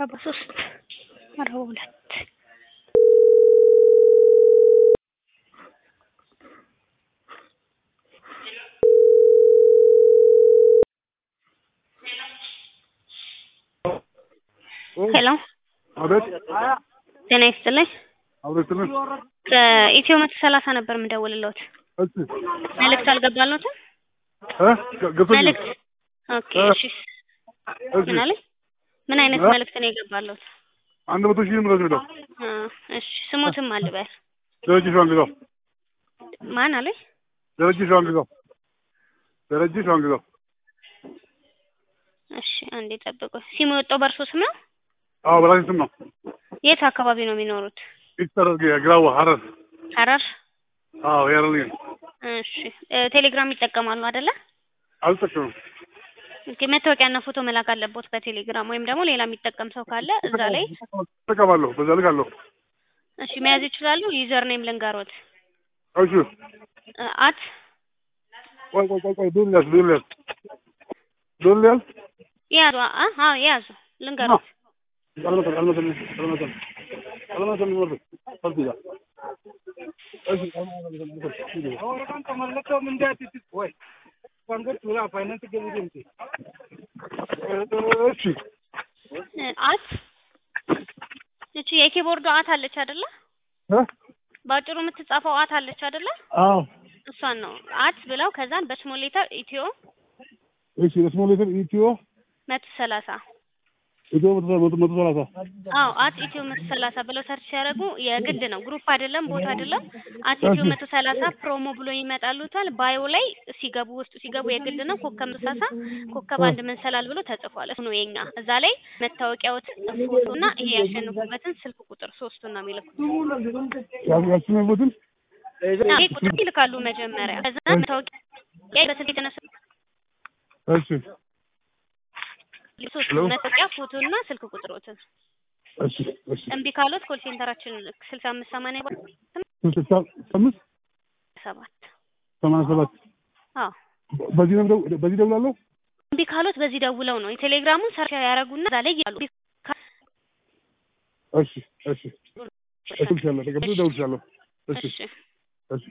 ሰባ ሶስት አርባ ሁለት ሄሎ አቤት ጤና ይስጥልኝ አቤት ትንሽ ከኢትዮ መቶ ሰላሳ ነበር የምደውልልዎት እሺ መልእክት አልገባልዎትም እ ገፈኝ መልእክት ኦኬ እ እሺ እሺ ምን አለኝ ምን አይነት እ መልእክት ነው የገባልዎት አንድ መቶ ሺህ ምረት ነው እ እሺ ስሞትም አልበል ደረጀ ሸዋንግዛው ማን አለኝ ደረጀ ሸዋንግዛው ደረጀ ሸዋንግዛው እሺ አንዴ ጠብቁ ሲሙ የወጣው በእርሶ ስም ነው አዎ በራሴ ስም ነው የት አካባቢ ነው የሚኖሩት ኢስተር ግራዋ ሀረር ሐረር አዎ ያረልኝ እሺ እ ቴሌግራም ይጠቀማሉ አይደለ አልጠቀምም ኦኬ መታወቂያና ፎቶ መላክ አለቦት በቴሌግራም ወይም ደግሞ ሌላ የሚጠቀም ሰው ካለ እዛ ላይ እጠቀማለሁ በዛ ልክ አለሁ እሺ መያዝ ይችላሉ ዩዘር ኔም ልንገሮት እሺ እ አት ቆይ ቆይ ቆይ ቆይ ዱል ያዝ ዱል ያዝ ዱል ያዝ ያዙ አ አ ያዙ ልንገሮት አልመሰል አልመሰል አልመሰል አልመሰል ወርድ ፈልት ይላል እሺ Orang teman minta titik, woi. Pangkat dulu apa ini tiga ribu nanti. እሺ እ አት እቺ የኪቦርዱ አት አለች አይደለ እ ባጭሩ የምትጻፈው አት አለች አይደለ አዎ እሷን ነው አት ብለው ከዛን በስሞል ሌተር ኢትዮ እሺ ለስሞል ሌተር ኢትዮ መቶ ሰላሳ ኢትዮ መቶ መቶ መቶ ሰላሳ አዎ አት ኢትዮ መቶ ሰላሳ ብለው ሰርች ሲያደርጉ የግድ ነው ግሩፕ አይደለም ቦታ አይደለም አት ኢትዮ መቶ ሰላሳ ፕሮሞ ብሎ ይመጣሉታል ባዮ ላይ ሲገቡ ውስጡ ሲገቡ የግድ ነው ኮከብ መቶ ሰላሳ ኮከብ አንድ መንሰላል ብሎ ተጽፏል እሱ ነው የኛ እዛ ላይ መታወቂያዎት ፎቶና ይሄ ያሸንፉበትን ስልክ ቁጥር ሶስቱን ነው የሚልኩት ያስነቡትን ይሄ ቁጥር ይልካሉ መጀመሪያ ከዛ መታወቂያ በስልክ የተነሳ እሺ ሶስቱ መታወቂያ ፎቶና ስልክ ቁጥሮትን እሺ እሺ እምቢ ካሎት ኮል ሴንተራችን ስልሳ አምስት ሰማንያ ስልሳ አምስት ሰባት ሰማንያ ሰባት አዎ በዚህ ነው ደው- በዚህ ደውላለሁ እምቢ ካሎት በዚህ ደውለው ነው የቴሌግራሙን ሰርች ያደረጉና እዛ ላይ ያሉ እሺ እሺ እደውልልሻለሁ ተቀብሎ እደውልልሻለሁ እሺ እሺ